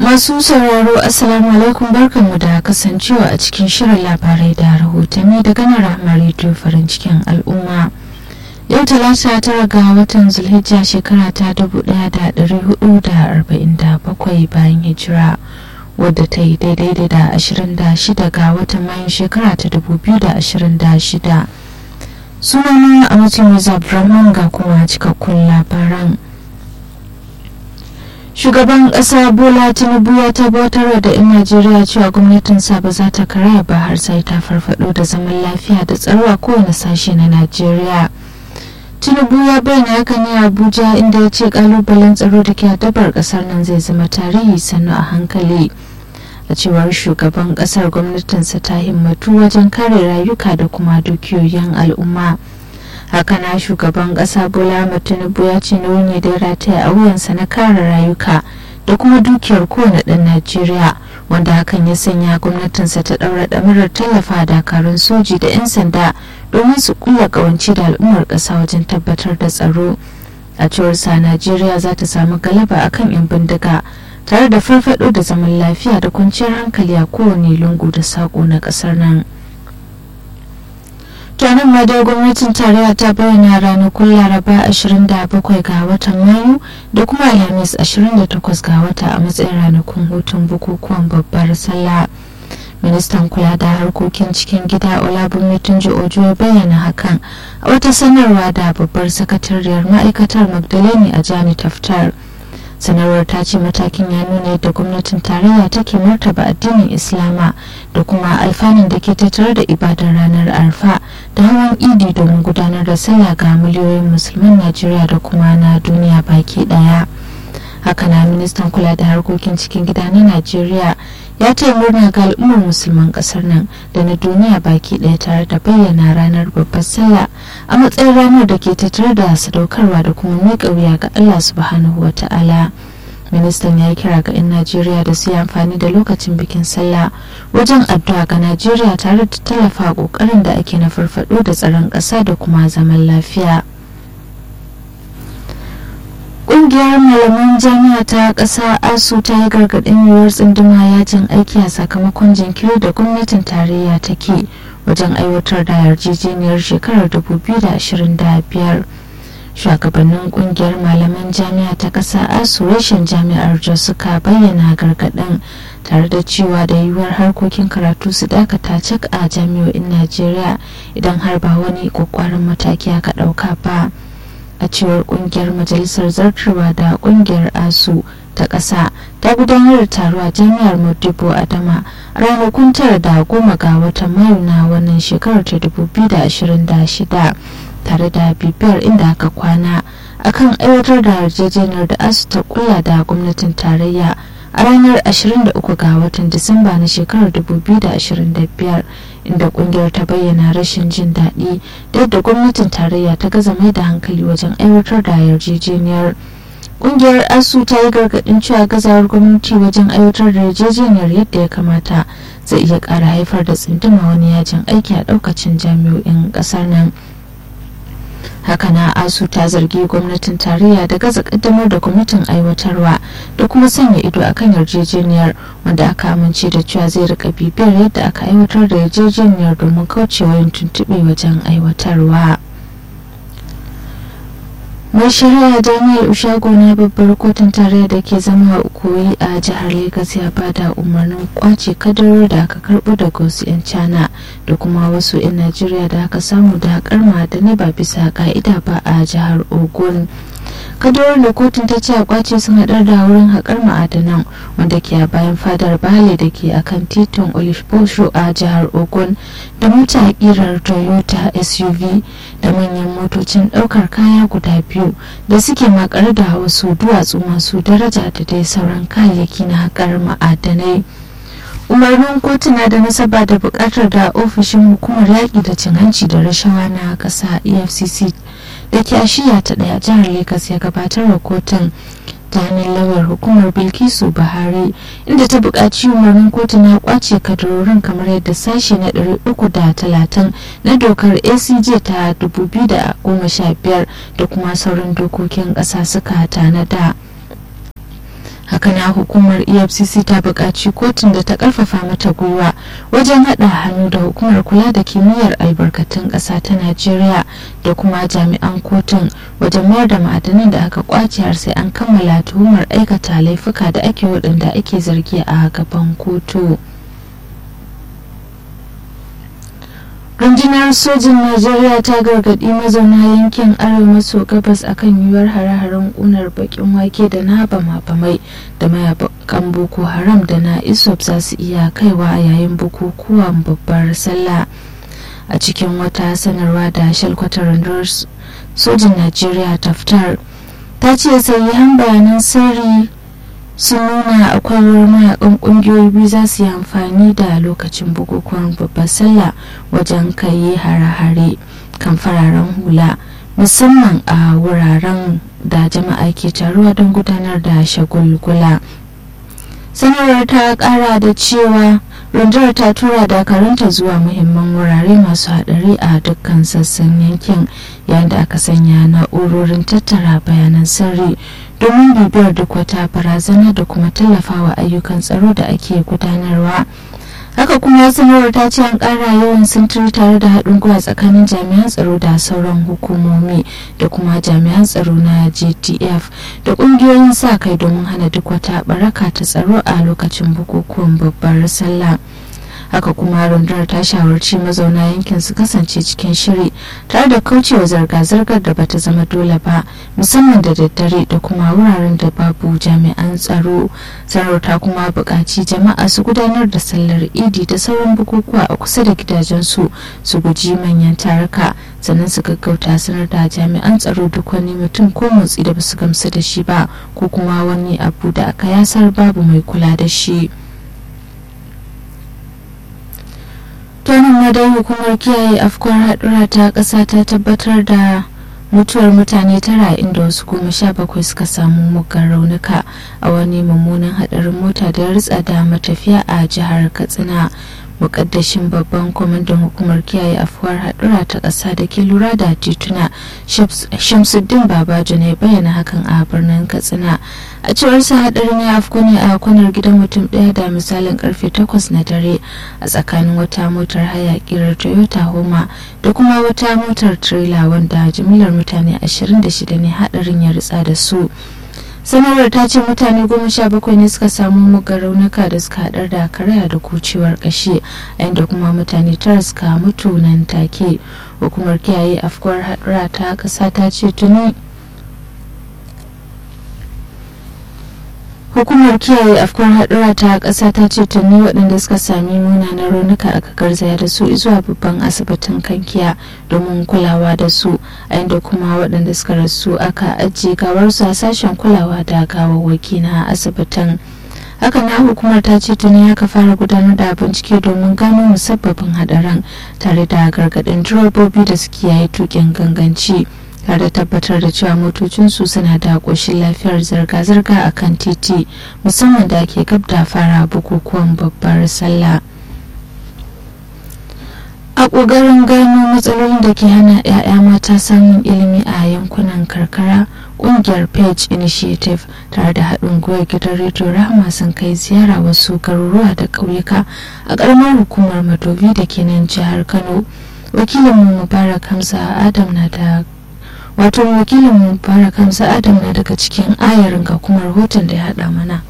Masu sauraro Assalamu alaikum barkanmu da kasancewa a cikin shirin labarai da rahotanni daga nan Rahama Radio farin cikin al'umma. Yau talata tara ga watan Zulhijja shekara ta 1447 bayan hijira wadda ta yi daidai da 26 ga watan Mayu shekara ta 2026. Sunana a mutum Abdulrahman ga kuma cikakkun labaran. shugaban ƙasa bola tinubu ya tabbatar da 'yan najeriya cewa gwamnatinsa ba za ta karaya ba har sai ta farfado da zaman lafiya da tsaro a kowane sashe na najeriya tinubu ya bayyana haka ne a abuja inda ya ce kalubalen tsaro da ke dabar ƙasar nan zai zama tarihi sannu a hankali a cewar shugaban ƙasar gwamnatinsa ta himmatu wajen kare rayuka da kuma dukiyoyin al'umma haka na shugaban kasa bola tinubu ya ce nauyi ne da ya rataya a wuyansa na kare rayuka da kuma dukiyar kowane ɗan najeriya wanda hakan ya sanya gwamnatinsa ta ɗaura ɗamarar tallafa dakarun soji da 'yan sanda domin su kulla ƙawance da al'ummar ƙasa wajen tabbatar da tsaro a cewar sa najeriya za ta samu galaba akan 'yan bindiga tare da farfaɗo da zaman lafiya da kwanciyar hankali a kowane lungu da saƙo na ƙasar nan. taron madar gwamnatin tarayya ta bayyana ranakun laraba 27 ga watan mayu da kuma alhamis 28 ga wata a matsayin ranakun hutun bukukuwan babbar sallah ministan kula da harkokin cikin gida olabunmi tunji ojo ya bayyana hakan a wata sanarwa da babbar sakatariyar ma'aikatar magdaleni a jami taftar sanarwar ta ce matakin ya nuna yadda gwamnatin tarayya take martaba addinin islama da kuma alfanun da ke tattare da ibadar ranar arfa da hawan idi domin gudanar da sallah ga miliyoyin musulman najeriya da kuma na duniya baki daya haka na ministan kula da harkokin cikin gida na najeriya ya taya murna ga al'ummar musulman kasar nan da na duniya baki daya tare da bayyana ranar babbar sallah a matsayin ranar da ke tattare da sadaukarwa da kuma miƙa wuya ga allah subhanahu wa ta'ala ministan ya yi kira ga 'yan najeriya da su yi amfani da lokacin bikin sallah wajen addu'a ga najeriya tare da tallafa kokarin da ake na farfado da tsaron ƙasa da kuma zaman lafiya Ƙungiyar malaman jami'a ta ƙasa ASU ta yi gargaɗin yiwuwar tsunduma yajin aiki a sakamakon jinkiri da gwamnatin tarayya take wajen aiwatar da yarjejeniyar shekarar 2025. Shugabannin ƙungiyar malaman jami'a ta ƙasa ASU reshen jami'ar Jos suka bayyana gargaɗin tare da cewa da yiwuwar harkokin karatu su dakata cak a jami'o'in Najeriya idan har ba wani ƙwaƙwaran mataki aka ɗauka ba. a cewar kungiyar majalisar zartarwa da kungiyar asu ta ƙasa ta gudanar da taro a jami'ar modibo adama a ranakun tara da goma ga watan mayu na wannan shekarar ta 2026 tare da bibiyar inda aka kwana akan aiwatar da yarjejeniyar da asu ta kula da gwamnatin tarayya a ranar 23 ga watan disamba na shekarar 2025 inda kungiyar ta bayyana rashin jin daɗi da yadda gwamnatin tarayya ta gaza mai da hankali wajen aiwatar da yarjejeniyar kungiyar asu ta yi gargaɗin cewa gazawar gwamnati wajen aiwatar da yarjejeniyar yadda ya kamata zai iya ƙara haifar da tsinduma wani yajin aiki a ɗaukacin jami'o'in ƙasar nan haka na asu ta zargi gwamnatin tarayya da gaza kaddamar da kwamitin aiwatarwa da kuma sanya ido akan yarjejeniyar wanda aka amince da cewa zai rika bibiyar yadda aka aiwatar da yarjejeniyar domin kaucewa yin tuntuɓe wajen aiwatarwa mai shari'a daniel ushago na babbar kotun tarayya da ke zama koyi a jihar lagos ya bada umarnin kwace kadarar da aka karbo daga wasu 'yan cana da kuma wasu 'yan najeriya da aka samu da haƙar ma'adanai ba bisa ka'ida ba a jihar ogun kadarar da kotun ta ce a kwace sun haɗar da wurin haƙar ma'adanan wanda ke a bayan fadar bale da ke akan titin olifbosho a jihar ogun da mota ƙirar toyota suv da manyan motocin ɗaukar kaya guda biyu da suke makare da wasu duwatsu masu daraja da dai sauran kayayyaki na haƙar ma'adanai umarnin kotu na da nasaba da buƙatar da ofishin hukumar yaƙi da cin hanci da rashawa na ƙasa efcc da ke ashiya ta ɗaya jihar lagos ya gabatar wa kotun ta hannun lauyar hukumar bilkisu buhari inda ta buƙaci umarnin kotu na kwace kadarorin kamar yadda sashe na 330 na dokar acj ta 2015 da kuma sauran dokokin ƙasa suka tanada haka na hukumar efcc ta buƙaci kotun da ta ƙarfafa mata gwiwa wajen haɗa hannu da hukumar kula da kimiyyar albarkatun ƙasa ta najeriya da kuma jami'an kotun wajen mayar da ma'adanan da aka kwace har sai an kammala tuhumar aikata laifuka da ake waɗanda ake zargi a gaban kotu. rundunar sojin najeriya ta gargaɗi mazauna yankin arewa maso gabas akan yiwuwar hare-haren ƙunar bakin wake da na bama-bamai da mayakan boko haram da na isop za su iya kaiwa a yayin bukukuwan babbar sallah a cikin wata sanarwa da shalkwatar rundunar sojin najeriya ta fitar ta ce sahihan bayanan sirri sun nuna akwai mayakan kungiyoyi biyu za su yi amfani da lokacin bukukuwan babbar sallah wajen kai hare-hare kan fararen hula musamman a wuraren da jama'a ke taruwa don gudanar da shagulgula sanarwar ta kara da cewa rundunar ta tura dakarunta zuwa muhimman wurare masu hadari a dukkan sassan yankin yayin da aka sanya na'urorin tattara bayanan sirri domin bibiyar duk wata barazana da kuma tallafawa ayyukan tsaro da ake gudanarwa haka kuma sanarwar ta ce an kara yawan sintiri tare da haɗin gwiwa tsakanin jami'an tsaro da sauran hukumomi da kuma jami'an tsaro na gtf da ƙungiyoyin sa kai domin hana duk wata baraka ta tsaro a lokacin bukukuwan babbar sallah haka kuma rundunar ta shawarci mazauna yankin su kasance cikin shiri tare da kaucewa zirga-zirgar da bata zama dole ba musamman da daddare da kuma wuraren da babu jami'an tsaro sanar ta kuma buƙaci jama'a su gudanar da sallar idi da sauran bukukuwa a kusa da gidajensu su guji manyan taruka sannan su gaggauta sanar da jami'an tsaro duk wani mutum ko motsi da basu gamsu da shi ba ko kuma wani abu da aka yasar babu mai kula da shi. tonin madai hukumar kiyaye afkuwar haɗura ta ƙasa ta tabbatar da mutuwar mutane tara inda wasu goma sha bakwai suka samu muggan raunuka a wani mummunan haɗarin mota da ya ritsa da matafiya a jihar katsina mukaddashin babban kwamandan hukumar kiyaye afuwar haɗura ta ƙasa da ke lura da tituna shamsuddin babajo ne bayyana hakan a birnin katsina a cewar sa haɗarin ya afko ne a kwanar gidan mutum ɗaya da misalin karfe 8 na dare a tsakanin wata motar haya kirar toyota homa da kuma wata motar trailer wanda jimillar mutane 26 ne haɗarin ya ritsa da su sanarwar ta ce mutane goma sha bakwai ne suka samu muga raunuka da suka haɗar da karaya da kucewar ƙashi inda kuma mutane tara suka mutu nan take hukumar kiyaye afkuwar haɗura ta ƙasa ta ce tuni hukumar kiyaye afkuwar haɗura ta ƙasa ta ce tuni waɗanda suka sami munanan raunuka aka garzaya da su zuwa babban asibitin kankiya domin kulawa da su a inda kuma waɗanda suka rasu aka ajiye gawarsu a sashen kulawa da gawawwaki na asibitin haka na hukumar ta ce tuni aka fara gudanar da bincike domin gano musabbabin hadaran tare da gargaɗin direbobi da suke yayi tukin ganganci tare da tabbatar da cewa motocinsu suna da ƙoshin lafiyar zirga-zirga a kan titi musamman da ake gab da fara bukukuwan babbar sallah a ƙoƙarin gano matsalolin da ke hana 'ya'ya mata samun ilimi a yankunan karkara ƙungiyar page initiative tare da haɗin gwiwar gidan rediyo rahama sun kai ziyara wasu garuruwa da ƙauyuka a ƙaramar hukumar madobi da ke nan jihar kano wakilinmu mubarak hamza adam na da wato wakilin mubarak hamza adam na daga cikin ayarin ga kuma rahoton da ya haɗa mana